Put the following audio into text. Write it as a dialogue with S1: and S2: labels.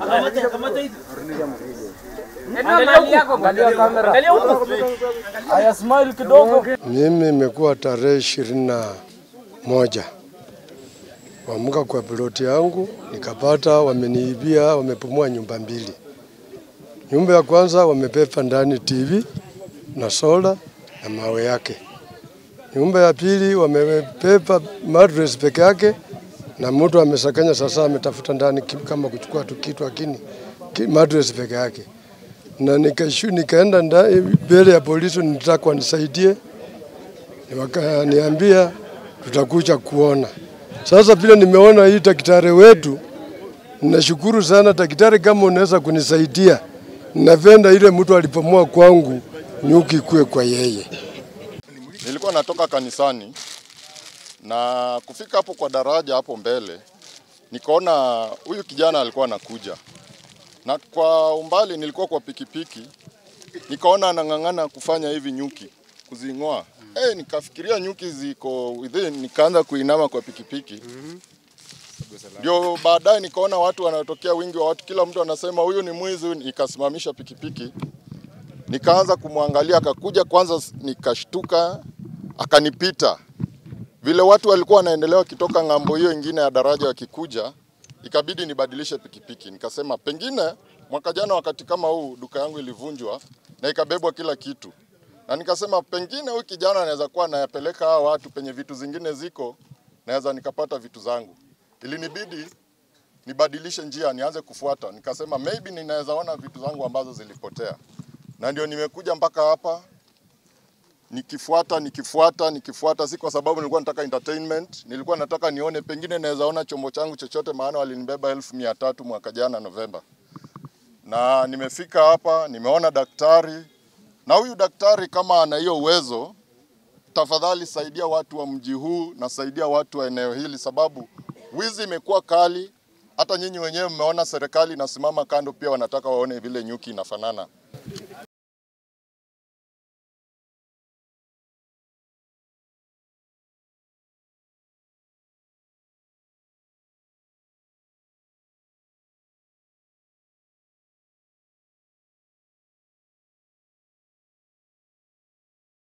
S1: Aya, smile kidogo.
S2: Mimi imekuwa tarehe ishirini na moja kuamka kwa ploti yangu nikapata wameniibia, wamepumua nyumba mbili. Nyumba ya kwanza wamepepa ndani TV na sola na mawe yake. Nyumba ya pili wamepepa mattress peke yake na mtu amesakanya sasa, ametafuta ndani ki- kama kuchukua tu kitu lakini ki- mattress peke yake, na nikashu nikaenda ndani mbele ya polisi, nitaka wanisaidie wakaniambia tutakuja kuona. Sasa vile nimeona hii daktari wetu, ninashukuru sana daktari, kama unaweza kunisaidia, ninapenda ile mtu alipomoa kwangu nyuki kue kwa yeye.
S3: Nilikuwa natoka kanisani na kufika hapo kwa daraja hapo mbele, nikaona huyu kijana alikuwa anakuja, na kwa umbali nilikuwa kwa pikipiki, nikaona anang'ang'ana kufanya hivi nyuki kuzing'oa. Eh, nikafikiria nyuki ziko within, nikaanza kuinama kwa pikipiki ndio baadaye nikaona watu wanatokea wingi wa watu, kila mtu anasema huyu ni mwizi, huyu ni-" nikasimamisha pikipiki nikaanza kumwangalia, akakuja kwanza, s- nikashtuka, akanipita. Vile watu walikuwa wanaendelea wakitoka ng'ambo hiyo ingine ya daraja wakikuja, ikabidi nibadilishe pikipiki. Nikasema pengine mwaka jana wakati kama huu duka yangu ilivunjwa na ikabebwa kila kitu, na nikasema pengine huyu kijana anaweza kuwa anayapeleka hawa watu penye vitu zingine ziko, naweza nikapata vitu zangu. Ilinibidi nibadilishe njia, nianze kufuata. Nikasema maybe ninaweza ona vitu zangu ambazo zilipotea na ndio nimekuja mpaka hapa nikifuata nikifuata nikifuata, si kwa sababu nilikuwa nataka entertainment, nilikuwa nataka nione pengine naweza ona chombo changu chochote, maana walinibeba elfu mia tatu mwaka jana Novemba, na nimefika hapa, nimeona daktari, na huyu daktari kama ana hiyo uwezo, tafadhali saidia watu wa mji huu na saidia watu wa eneo hili, sababu wizi imekuwa kali. Hata nyinyi wenyewe mmeona serikali inasimama kando, pia wanataka waone vile nyuki inafanana.